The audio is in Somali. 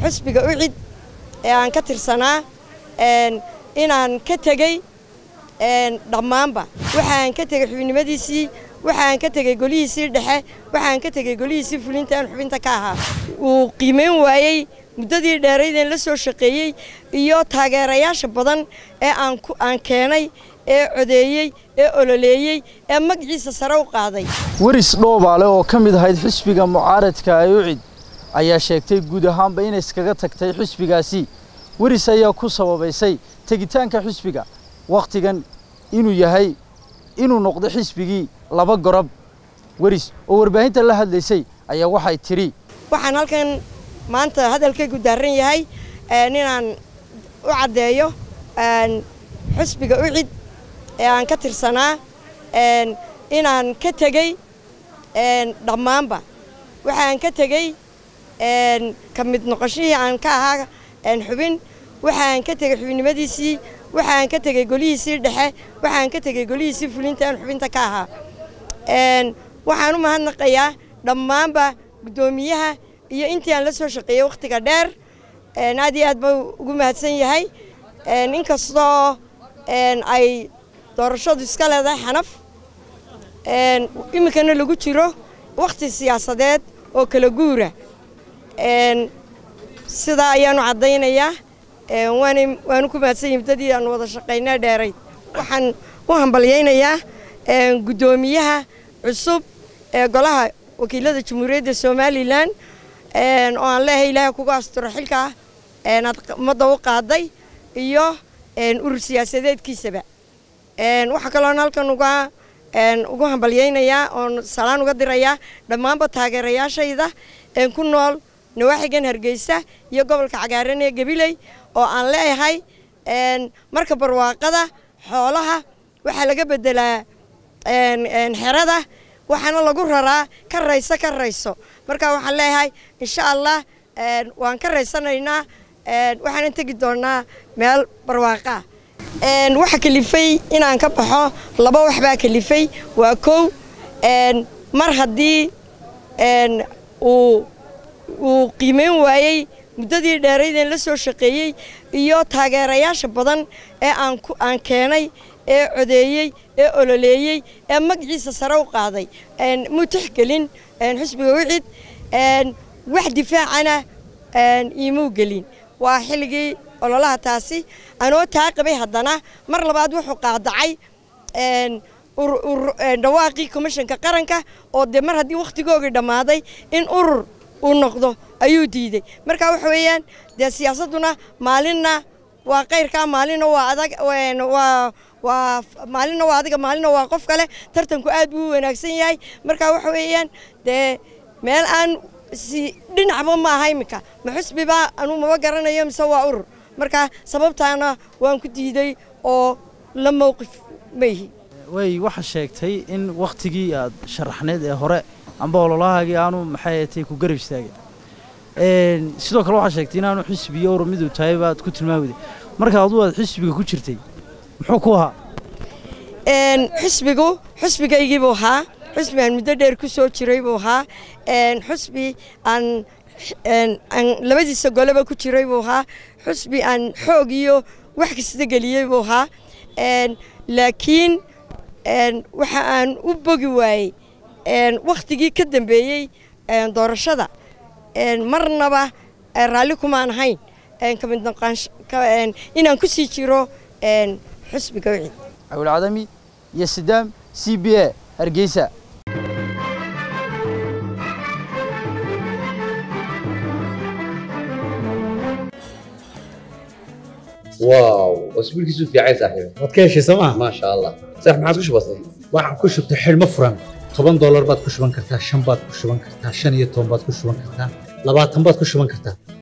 xusbiga ucid ee aan ka tirsanaa inaan ka tegey dhammaanba waxaan ka tegey xubinimadiisii waxaan ka tegey golihiisii dhexe waxaan ka tegey golihiisii fulinta aan xubinta ka ahaa uu qiimayn waayey muddadii dheeraydeen la soo shaqeeyey iyo taageerayaasha badan ee aan keenay ee codeeyey ee ololeeyey ee magaciisa sare u qaaday weris dhoobaale oo ka mid ahayd xisbiga mucaaradka ee ucid ayaa sheegtay guud ahaanba inay iskaga tagtay xisbigaasi weris ayaa ku sababaysay tegitaanka xisbiga wakhtigan inuu yahay inuu noqdo xisbigii laba gorob weris oo warbaahinta la hadlaysay ayaa waxay tidhi waxaan halkan maanta hadalkaygu daaran yahay inaan u caddeeyo xusbiga ucid ee aan ka tirsanaa inaan ka tegey dhammaanba waxaan ka tegey ka mid noqoshihii aan ka ahaa xubin waxaan ka tegey xubinimadiisii waxaan ka tegey golihiisii dhexe waxaan ka tegey golihiisii fulinta aan xubinta ka ahaa waxaan u mahadnaqayaa dhammaanba guddoomiyaha iyo intii aan la soo shaqeeyey wakhtiga dheer aad iyo aad buu ugu mahadsan yahay inkastoo ay doorashadu iska leedahay xanaf iminkana lagu jiro wakhti siyaasadeed oo kala guura sidaa ayaanu caddaynayaa waanu ku mahadsan yahay muddadii aan wada shaqaynaa dheerayd waxaan u hambalyaynayaa guddoomiyaha cusub ee golaha wakiilada jamhuuriyadda somalilan oo aan leeyahay ilaahay kuga asturo xilkaa aad ummadda u qaaday iyo urur siyaasadeedkiisaba waxaa kaloon halkan uga ugu hambalyaynayaa oon salaan uga dirayaa dhammaanba taageerayaashayda ku nool nawaaxigan hargeysa iyo gobolka cagaaran ee gabiley oo aan leeyahay marka barwaaqada xoolaha waxaa laga beddelaa xerada waxaana lagu raraa ka rayso ka rayso marka waxaan leeyahay insha allah waan ka raysanaynaa waxaanan tegi doonaa meel barwaaqaa waxa kalifay inaan ka baxo laba wax baa kalifay waa kow mar haddii uu uu qiimayn waayey muddadii dheeraydeen la soo shaqeeyey iyo taageerayaasha badan ee aan keenay ee codeeyey ee ololeeyey ee magaciisa sare u qaaday muu tixgelin xusbiga wicid wax difaacana iimuu gelin waa xilligii ololaha taasi anoo taa qabay haddana mar labaad wuxuu qaadacay dhawaaqii komishanka qaranka oo dee mar haddii wakhtigoogii dhammaaday in urur uu noqdo ayuu diiday marka waxa weeyaan dee siyaasadduna maalinna waa kayrkaa maalinna waa adag waa waa maalinna waa adiga maalinna waa qof kale tartanku aad buu u wanaagsan yahay marka waxa weeyaan dee meel aan si dhinacba ma aha iminka ma xusbibaa anuu maba garanayo mise waa urur marka sababtaana waan ku diiday oo la mowqif maihi way waxa sheegtay in wakhtigii aad sharaxneed ee hore amba ololahaagii aanu maxay ahatay ku garab istaagay sidoo kale waxaa sheegtay inaanu xisbiyo urur miduu tahay baad ku tilmaamday marka aduu aad xisbiga ku jirtay muxuu ku ahaa xusbigu xusbigaygii buu ahaa xusbi aan muddo dheer ku soo jiray buu ahaa xusbi aan aan labadiisa goleba ku jiray buu ahaa xusbi aan xoog iyo wax kasta geliyey buu ahaa laakiin waxa aan u bogi waayey wakhtigii ka dambeeyey doorashada marnaba raalli kumaan ahayn kamid inaan ku sii jiro xusbiga wicid cawilcadami iyo sidaam c b a hargeysa واو اسبوعك في عين صاحبي waad ka heshay sooma ما شاء الله صح ما عاد كش بسيط waxaan ku shubtay xidhmo furan toban doolar baad ku shuban kartaa shan baad ku shuban kartaa shan iyo toban baad ku shuban kartaa labaatan baad ku shuban kartaa